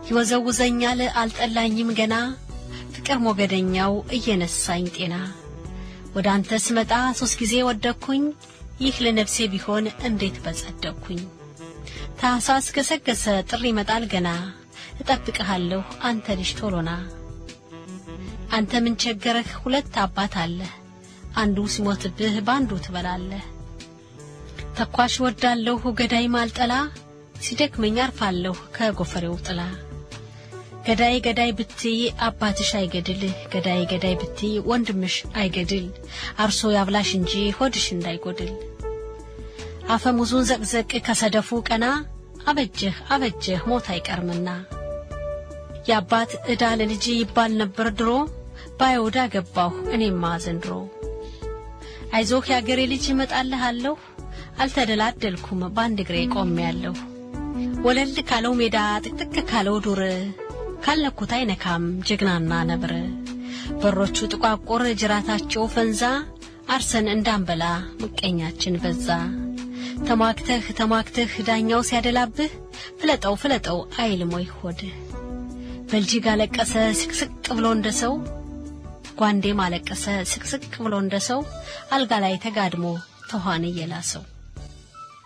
ይወዘውዘኛል አልጠላኝም ገና ፍቅር ሞገደኛው እየነሳኝ ጤና ወደ አንተ ስመጣ ሦስት ጊዜ ወደቅኩኝ ይህ ለነፍሴ ቢሆን እንዴት በጸደቅኩኝ ታኅሳስ ገሰገሰ ጥሪ ይመጣል ገና እጠብቅሃለሁ አንተ ልጅ ቶሎና አንተ ምን ቸገረህ ሁለት አባት አለህ አንዱ ሲሞትብህ በአንዱ ትበላለህ ተኳሽ ወዳለሁ ገዳይ ማልጠላ ሲደክመኝ አርፋለሁ ከጎፈሬው ጥላ ገዳይ ገዳይ ብትይ አባትሽ አይገድል ገዳይ ገዳይ ብትይ ወንድምሽ አይገድል አርሶ ያብላሽ እንጂ ሆድሽ እንዳይጎድል አፈሙዙን ዘቅዘቅ ከሰደፉ ቀና አበጀህ አበጀህ ሞት አይቀርምና የአባት ዕዳ ለልጅ ይባል ነበር ድሮ ባይወዳ ገባሁ እኔማ ዘንድሮ አይዞህ ያገሬ ልጅ እመጣልሃለሁ አልተደላደልኩም በአንድ እግሬ ቆሜያለሁ ወለል ካለው ሜዳ ጥቅጥቅ ካለው ዱር ካለኩት አይነካም ጀግናና ነብር በሮቹ ጥቋቁር ጅራታቸው ፈንዛ አርሰን እንዳንበላ ምቀኛችን በዛ ተሟግተህ ተሟግተህ ዳኛው ሲያደላብህ ፍለጠው ፍለጠው አይልም ወይ ሆድህ በልጅግ አለቀሰ ስቅስቅ ብሎ እንደ ሰው ጓንዴም አለቀሰ ስቅስቅ ብሎ እንደ ሰው አልጋ ላይ ተጋድሞ ተኋን እየላሰው